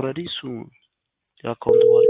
ኦልሬዲ እሱ የአካውንት ባለ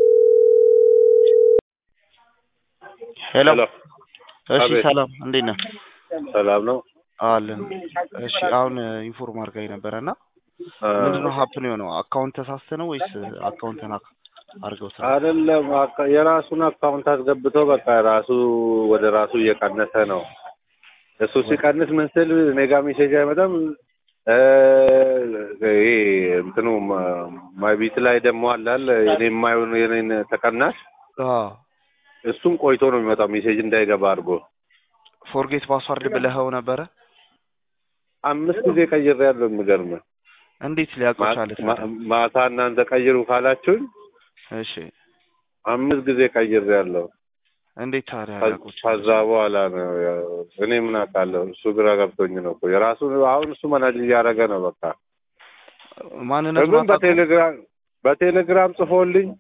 ሄሎ ሄሎ እሺ አቤት። ሰላም እንዴት ነህ ሰላም ነው። አለን እሺ አሁን ኢንፎርም አድርጋኝ ነበረ እና ምንድነው ሀፕን የሆነው አካውንት ተሳስተ ነው ወይስ አካውንትን አድርገው ስራ አይደለም አካ- የራሱን አካውንት አስገብቶ በቃ ራሱ ወደ ራሱ እየቀነሰ ነው። እሱ ሲቀንስ ምን ስል እኔ ጋ ሜሴጅ አይመጣም። እ ይሄ እንትኑ ማይቢት ላይ ደግሞ አላል እኔ የማየውን የኔን ተቀናሽ እሱም ቆይቶ ነው የሚመጣው ሜሴጅ እንዳይገባ አድርጎ ፎርጌት ፓስዋርድ ብለኸው ነበረ አምስት ጊዜ ቀይሬ ያለው የሚገርምህ እንዴት ሊያውቀው ቻለ ማ- ታዲያ? ማታ እናንተ ቀይሩ ካላችሁኝ እሺ አምስት ጊዜ ቀይሬ ያለው እንዴት ታዲያ ከ- ሊያውቀው ቻለ? ከዛ በኋላ ነው ያው እኔ ምን አውቃለሁ። እሱ ግራ ገብቶኝ ነው እኮ የራሱ አሁን እሱ መናጅ እያደረገ ነው። በቃ ማንነቱን ግን አታውቅም? በቴሌግራም በቴሌግራም ጽፎልኝ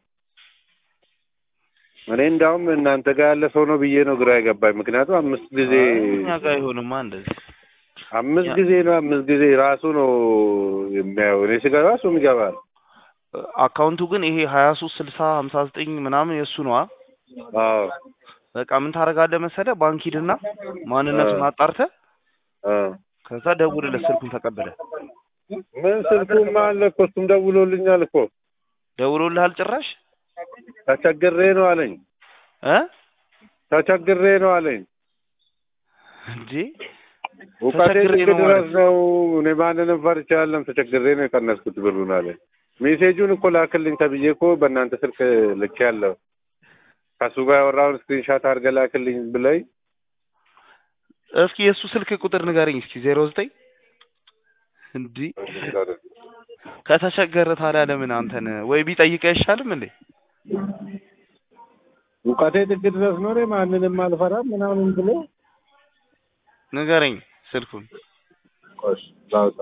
እኔ እንዳውም እናንተ ጋር ያለ ሰው ነው ብዬ ነው ግራ የገባኝ። ምክንያቱም አምስት ጊዜ እኛ ጋር አይሆንማ እንደዚህ አምስት ያ- ጊዜ ነው አምስት ጊዜ ራሱ ነው የሚያየው። እኔ ስገባ እሱም ይገባል። አካውንቱ ግን ይሄ ሀያ ሶስት ስልሳ ሀምሳ ዘጠኝ ምናምን የእሱ ነዋ አዎ በቃ ምን ታደርጋለህ መሰለህ ባንክ ሂድና ማንነቱን አጣርተህ አዎ ከዛ ደውልለት ስልኩን ተቀበለ ምን ስልኩም አለ እኮ እሱም ደውሎልኛል እኮ ደውሎልሃል ጭራሽ ተቸግሬ ነው አለኝ። እ ተቸግሬ ነው አለኝ። እንጂ እውቀቴ ተቸግሬ ጥግ ነው ድረስ ማለት ነው። እኔ ማንንም ፈርቼ አይደለም ተቸግሬ ነው የቀነስኩት ብሩን አለ። ሜሴጁን እኮ ላክልኝ ተብዬ እኮ በእናንተ ስልክ ልክ ያለው ከሱ ጋር ያወራውን ስክሪንሻት አድርገህ ላክልኝ ብለኝ እስኪ የእሱ ስልክ ቁጥር ንገረኝ እስኪ ዜሮ ዘጠኝ እንዲህ ከተቸገረ ታዲያ ለምን አንተን ወይ ቢጠይቅ አይሻልም እንዴ እውቀቴ ጥግ ድረስ ነው። እኔ ማንንም አልፈራም ምናምን ብሎ ንገረኝ ስልኩን ቆሽ ላውጣ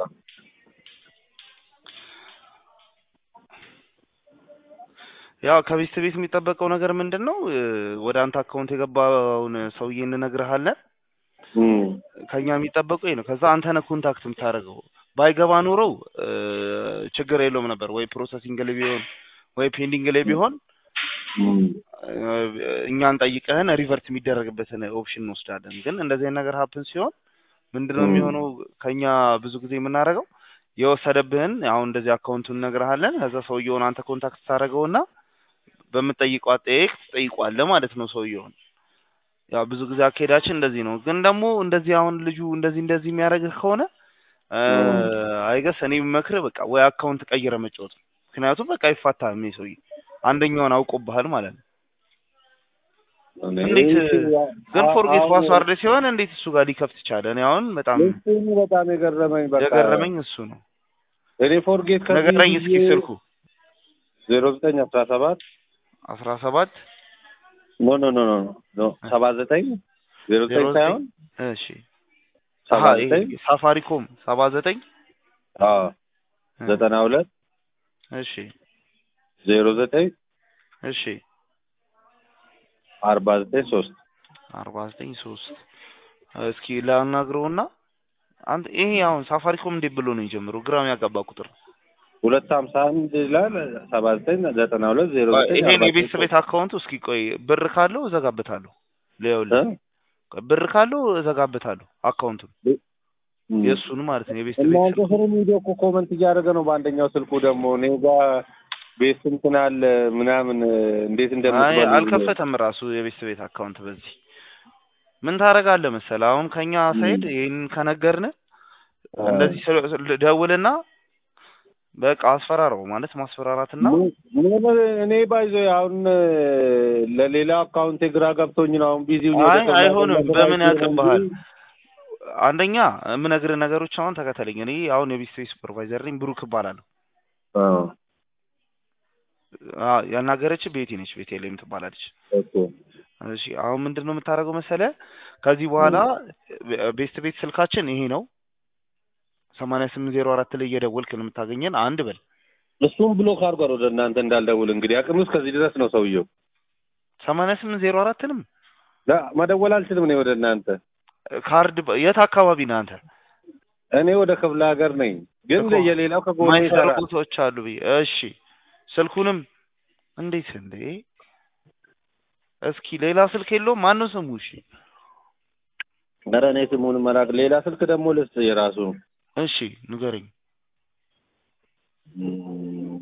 ያው ከቤት ቤት የሚጠበቀው ነገር ምንድን ነው እ፣ ወደ አንተ አካውንት የገባውን ሰውዬ እንነግርሃለን እም ከኛ የሚጠበቀው ይሄ ነው ከዛ አንተ ነህ ኮንታክት የምታደርገው ባይገባ ኖረው እ፣ ችግር የለውም ነበር ወይ ፕሮሰሲንግ ላይ ቢሆን ወይ ፔንዲንግ ላይ ቢሆን እም እ፣ እኛን ጠይቀህን ሪቨርት የሚደረግበትን ኦፕሽን እንወስዳለን ግን እንደዚህ አይነት ነገር ሀፕን ሲሆን ምንድነው ም። የሚሆነው ከኛ ብዙ ጊዜ የምናደርገው የወሰደብህን አሁን እንደዚህ አካውንቱን እነግርሃለን ከዛ ሰውየውን አንተ ኮንታክት ታደርገውና በምትጠይቀው አጠያየቅ ትጠይቋለህ ማለት ነው ሰውየውን ያው ብዙ ጊዜ አካሄዳችን እንደዚህ ነው ግን ደግሞ እንደዚህ አሁን ልጁ እንደዚህ እንደዚህ የሚያደርግህ ከሆነ ም። አይገስ እኔ የምመክርህ በቃ ወይ አካውንት ቀይረ መጫወት ነው ምክንያቱም በቃ አይፋታህም ይሄ ሰውዬ አንደኛውን አውቆብሃል ማለት ነው እኔ እንዴት ግን አ- ፎርጌት አሁን ፓስዋርድ ሲሆን እንዴት እሱ ጋር ሊከፍት ቻለ እኔ አሁን በጣም እሱን በጣም የገረመኝ በቃ የገረመኝ እሱ ነው እኔ ፎርጌት ከዚህ ነገረኝ እስኪ ብዬ ስልኩ ዜሮ ዘጠኝ አስራ ሰባት አስራ ሰባት ኖ ኖ ኖ ኖ ኖ ሰባ ዘጠኝ ዜሮ ዜሮ ዘጠኝ ሳይሆን እሺ ሰባ አሀ ይሄ ዘጠኝ ሳፋሪኮም ሰባ ዘጠኝ አዎ ዘጠና ሁለት እሺ ዜሮ ዘጠኝ እሺ አርባ ዘጠኝ ሶስት አርባ ዘጠኝ ሶስት እስኪ ላናግረውና አንተ ይሄ አሁን ሳፋሪኮም እንዴት ብሎ ነው የጀምረው? ግራም ያጋባ ቁጥር ነው። ሁለት ሀምሳ አንድ ይላል ሰባ ዘጠኝ ዘጠና ሁለት ዜሮ ዘጠኝ ይሄን አርባ የቤተሰብ ዘጠኝ ቤት አካውንቱ እስኪ ቆይ ብር ካለው እዘጋበታለሁ። ሊያውልህ እ? ቆይ ብር ካለው እዘጋበታለሁ አካውንቱን እም። የእሱን ማለት ነው የቤተሰብ ቤት እናንተ ስልኩ ስር ቪዲዮ እኮ ኮመንት እያደረገ ነው በአንደኛው ስልኩ ደግሞ እኔ ጋር ቤት እንትን አለ ምናምን እንዴት አይ እንደምትበሉ አልከፈተም ራሱ የቤተሰብ ቤት አካውንት በዚህ ምን ታደርጋለህ መሰለህ አሁን ከኛ ሳይድ ይሄን ከነገርን እንደዚህ ስለ- ስለ- ደውልና በቃ አስፈራራው ማለት ማስፈራራትና እኔ ባይዞ አሁን ለሌላ አካውንት ግራ ገብቶኝ ነው አሁን ቢዚ አይ አይሆንም በምን ያውቅብሃል አንደኛ የምነግርህ ነገሮች አሁን ተከተለኝ እኔ አሁን የቤተሰብ ቤት ሱፐርቫይዘር ነኝ ብሩክ እባላለሁ አ- ያናገረች ቤቲ ነች ቤቴሌም ትባላለች እሺ አሁን ምንድን ነው የምታደርገው መሰለህ ከዚህ በኋላ ቤስት ቤት ስልካችን ይሄ ነው ሰማንያ ስምንት ዜሮ አራት ላይ እየደወልክ ነው የምታገኘን አንድ በል እሱም ብሎክ አድርጓል ወደ እናንተ እንዳልደውል እንግዲህ አቅም ውስጥ ከዚህ ድረስ ነው ሰውየው ሰማንያ ስምንት ዜሮ አራትንም ላ- መደወል አልችልም እኔ ወደ እናንተ ካርድ በ- የት አካባቢ ነህ አንተ እኔ ወደ ክፍለ ሀገር ነኝ ግን እኮ የሌላው ከጎኔ ማይሰሩ ይሰራል ቦታዎች አሉ ብዬ እሺ ስልኩንም እንዴት እንዴ? እስኪ ሌላ ስልክ የለውም? ማን ነው ስሙ? እሺ ኧረ እኔ ስሙን መላክ ሌላ ስልክ ደግሞ ልስጥ የራሱ እሺ ንገረኝ። እም፣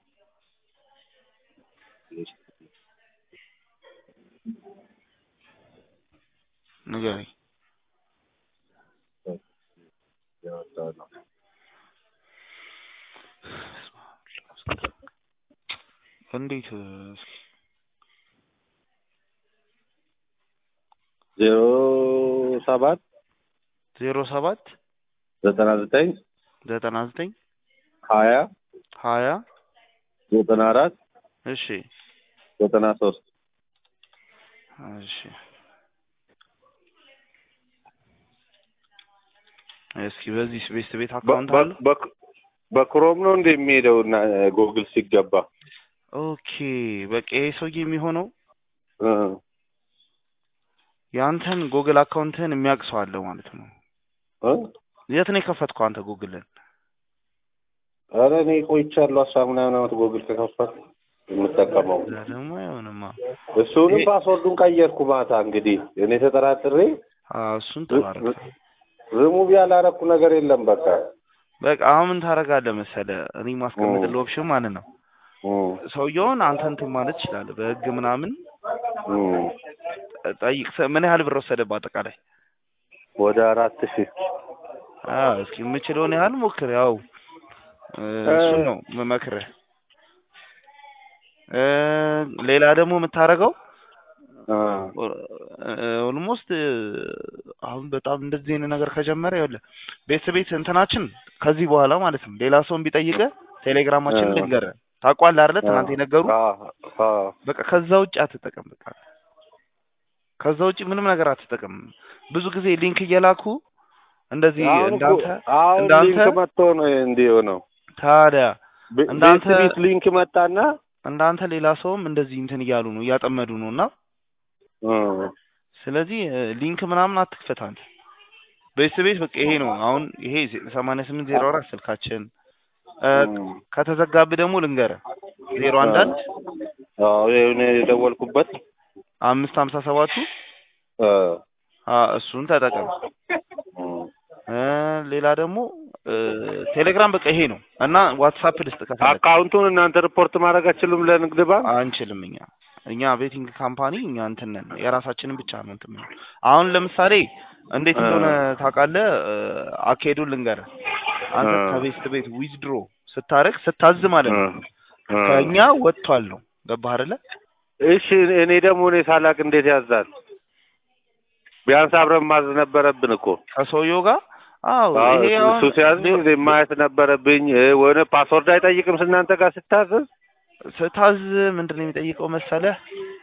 ንገረኝ። ያወጣው ነው። እንዴት ዜሮ ሰባት ዜሮ ሰባት ዘጠና ዘጠኝ ዘጠና ዘጠኝ ሀያ ሀያ ዘጠና አራት እሺ ዘጠና ሶስት እሺ እስኪ በዚህ ቤት ቤት አካውንት አለ። በክሮም ነው እንደ የሚሄደው እና ጎግል ሲገባ ኦኬ በቃ ይሄ ሰውዬ የሚሆነው እ የአንተን ጉግል አካውንትህን የሚያውቅ ሰው አለ ማለት ነው። እ የት ነው የከፈትከው አንተ ጉግልን? ኧረ እኔ ቆይቻለሁ አስራ ምናምን ዓመት ጎግል ከከፈት የምጠቀመው እዛ ደግሞ አይሆንማ። እሱንም ይሄ- ፓስወርዱን ቀየርኩ ማታ እንግዲህ እኔ ተጠራጥሬ አዎ እሱን ተባረክ። ሪሙቭ ያላረኩ ነገር የለም በቃ በቃ አሁን ምን ታደርጋለህ መሰለህ? እኔ ማስቀምጥልህ ኦፕሽን ማለት ነው እም፣ ሰውየውን አንተ እንትን ማለት ትችላለህ። በህግ ምናምን እም። ጠይቅ። ሰ- ምን ያህል ብር ወሰደብህ አጠቃላይ? ወደ አራት ሺህ አዎ እስኪ የምችለውን ያህል ሞክር። ያው እ፣ እሱን ነው የምመክርህ። እ፣ ሌላ ደግሞ የምታደርገው እ፣ ኦልሞስት አሁን በጣም እንደዚህ አይነት ነገር ከጀመረ ይኸውልህ ቤት ቤት እንትናችን ከዚህ በኋላ ማለት ነው ሌላ ሰውን ቢጠይቅህ ቴሌግራማችን እ። ልንገርህ። ታውቋለህ አይደለ? ትናንት የነገሩ አ አ በቃ ከዛ ውጭ አትጠቀም። በቃ ከዛ ውጭ ምንም ነገር አትጠቀም። ብዙ ጊዜ ሊንክ እየላኩ እንደዚህ አሁን እኮ እንዳንተ አሁን እንዳንተ ሊንክ መጥቶ ነው እንዲህ የሆነው። ታዲያ ቤ- እንዳንተ- ቤት ቤት ሊንክ መጣና እንዳንተ ሌላ ሰውም እንደዚህ እንትን እያሉ ነው እያጠመዱ ነው እና እ፣ ስለዚህ እ፣ ሊንክ ምናምን አትክፈት አንተ። ቤት ቤት በቃ ይሄ ነው አሁን ይሄ ሰማንያ ስምንት ዜሮ አራት ስልካችን እ፣ እም፣ ከተዘጋብህ ደግሞ ልንገርህ ዜሮ አንድ አንድ አዎ ይሄን የደወልኩበት አምስት ሀምሳ ሰባቱ እ፣ አ እሱን ተጠቀም። እም፣ እ፣ ሌላ ደግሞ እ፣ ቴሌግራም በቃ ይሄ ነው እና ዋትሳፕ ልስጥ ከፈለግ አካውንቱን እናንተ ሪፖርት ማድረግ አትችሉም ለንግድ ባንክ? አንችልም እኛ እኛ ቤቲንግ ካምፓኒ እኛ እንትን ነን የራሳችንን ብቻ ነው እንትን የምንለው። አሁን ለምሳሌ እንዴት እንደሆነ ታውቃለህ? እ፣ አካሄዱን ልንገርህ። አንተ እ። ከቤት ቤት ዊዝድሮ ስታረግ ስታዝ ማለት ነው እ፣ እ። ከእኛ ወጥቷል ነው ገባህ አይደለ? እሺ እኔ ደግሞ እኔ ሳላቅ እንዴት ያዛል? ቢያንስ አብረን ማዝ ነበረብን እኮ። ከሰውየው ጋር አዎ አዎ፣ ይሄ እሱ አሁን ሲያዝ እኔ ማየት ነበረብኝ። እ፣ ወይኔ ፓስወርድ አይጠይቅም እናንተ ጋር ስታዘዝ? ስታዝ ምንድን ነው የሚጠይቀው መሰለህ?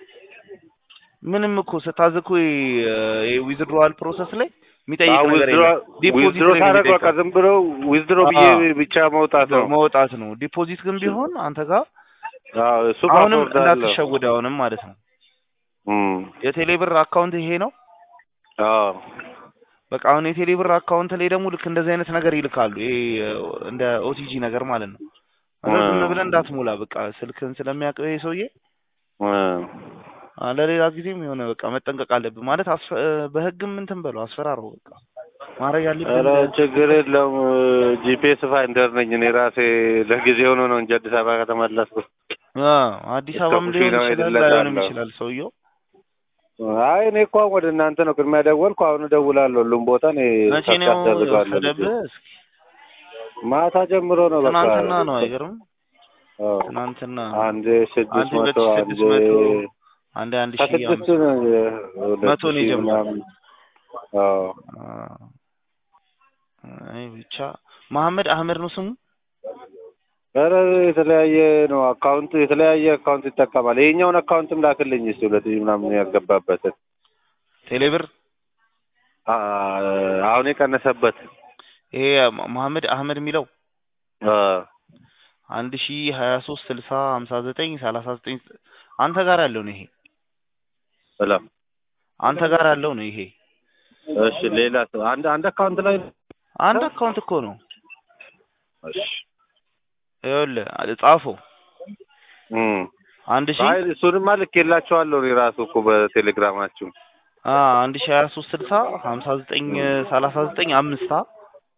ምንም እኮ ስታዝ እኮ ዊዝድሮዋል ፕሮሰስ ላይ የሚጠይቅ አዎ፣ ነገር ዊዝድሮ የለም። ዲፖዚት ዊዝድሮ ነው ሳደርግ በቃ የሚጠይቀው። ዝም ብሎ ዊዝድሮ ብዬ አዎ። ብቻ መውጣት ነው። መውጣት ነው። ዲፖዚት ግን ቢሆን አንተ ጋር አዎ፣ እሱ አሁንም ፓስወርድ አለው። እንዳትሸውድ አሁንም ማለት ነው። እም፣ የቴሌብር አካውንት ይሄ ነው። አዎ፣ በቃ አሁን የቴሌብር አካውንት ላይ ደግሞ ልክ እንደዚህ አይነት ነገር ይልካሉ። ይሄ እ፣ እንደ ኦቲጂ ነገር ማለት ነው። እና ዝም ብለህ እንዳትሞላ በቃ ስልክን ስለሚያውቀው ይሄ ሰውዬ እ፣ አ፣ ለሌላ ጊዜም የሆነ በቃ መጠንቀቅ አለብህ ማለት አስፈ- እ፣ በህግም እንትን በለው አስፈራረው። በቃ ማድረግ ያለብህ ኧረ ችግር የለውም። ጂፒኤስ ፋይንደር ነኝ እኔ ራሴ ለጊዜ ሆኖ ነው እንጂ አዲስ አበባ ከተመለስኩ። አ፣ አዲስ እስከ አበባም ሊሆን ኩሽናው ይችላል ሄድለታለሁ። ላይሆንም ይችላል ሰውየው። አይ እኔ እኮ ወደ እናንተ ነው ቅድሚያ ደወልኩ። አሁን እደውላለሁ ሁሉም ቦታ እኔ መቼ ሰርች ነው አስደርጋለሁ። የወሰደብህ? እስኪ ማታ ጀምሮ ነው በቃ ትናንትና ነው አይገርም? አዎ። ትናንትና አንድ ስድስት አንድ መቶ ሁለት ሺህ አንድ ስድስት መቶ አንድ አንድ ሺህ ከስድስት አምስት ነው ሁለት መቶ ነው ሺህ የጀመረው። ምናምን። አዎ አይ ብቻ መሐመድ አህመድ ነው ስሙ። ኧረ የተለያየ ነው አካውንቱ የተለያየ አካውንት ይጠቀማል። ይሄኛውን አካውንትም ላክልኝ እስኪ ሁለት ሺህ ምናምን ያስገባበትን ቴሌብር አ- አሁን የቀነሰበት ይሄ መሐመድ አህመድ የሚለው አ፣ አንድ ሺ ሀያ ሶስት ስልሳ ሀምሳ ዘጠኝ ሰላሳ ዘጠኝ አንተ ጋር ያለው ነው ይሄ ሰላም አንተ ጋር ያለው ነው ይሄ እሺ ሌላ ሰው አንድ አንድ አካውንት ላይ አንድ አካውንት እኮ ነው እሺ ይኸውልህ ጻፈው እም አንድ ሺ አይ እሱንማ ልኬላቸዋለሁ እኔ ራሱ እኮ በቴሌግራማችሁ አ አንድ ሺ ሀያ ሶስት ስልሳ ሀምሳ ዘጠኝ ሰላሳ ዘጠኝ አምስት አ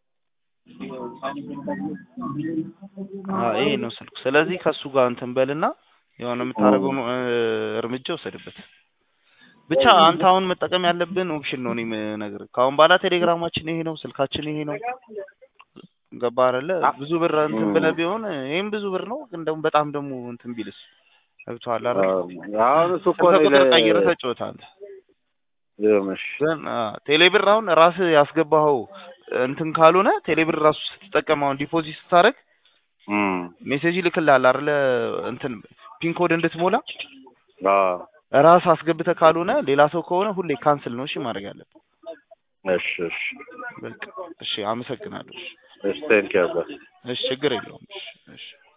አ ይሄ ነው ስልኩ። ስለዚህ ከሱ ጋር እንትን በልና የሆነ የምታደርገውን እ እርምጃ ወሰድበት። ብቻ አንተ አሁን መጠቀም ያለብን ኦፕሽን ነው። እኔ የምነግርህ ከአሁን በኋላ ቴሌግራማችን ይሄ ነው፣ ስልካችን ይሄ ነው። ገባህ አይደለ? ብዙ ብር እንትን ብለህ ቢሆን ይሄም ብዙ ብር ነው፣ ግን ደግሞ በጣም ደግሞ እንትን ቢልስ ገብቶሃል አይደል? አሁን እሱ እኮ ስልክ እኔ ቁጥር ለ- ቀይረህ ተጫወት አንተ። ይኸውልሽ፣ ግን ቴሌብር አሁን ራስህ ያስገባኸው እንትን ካልሆነ ቴሌብር ራሱ ስትጠቀም አሁን ዲፖዚት ስታደርግ እም ሜሴጅ ይልክልሃል አይደለ? እንትን ፒን ኮድ እንድትሞላ አዎ ራስ አስገብተህ ካልሆነ ሌላ ሰው ከሆነ ሁሌ ካንስል ነው እሺ ማድረግ ያለብህ። እሺ እሺ በቃ እሺ፣ አመሰግናለሁ። እሺ፣ እሺ ቴንኪው አባ እሺ ችግር የለውም። እሺ እሺ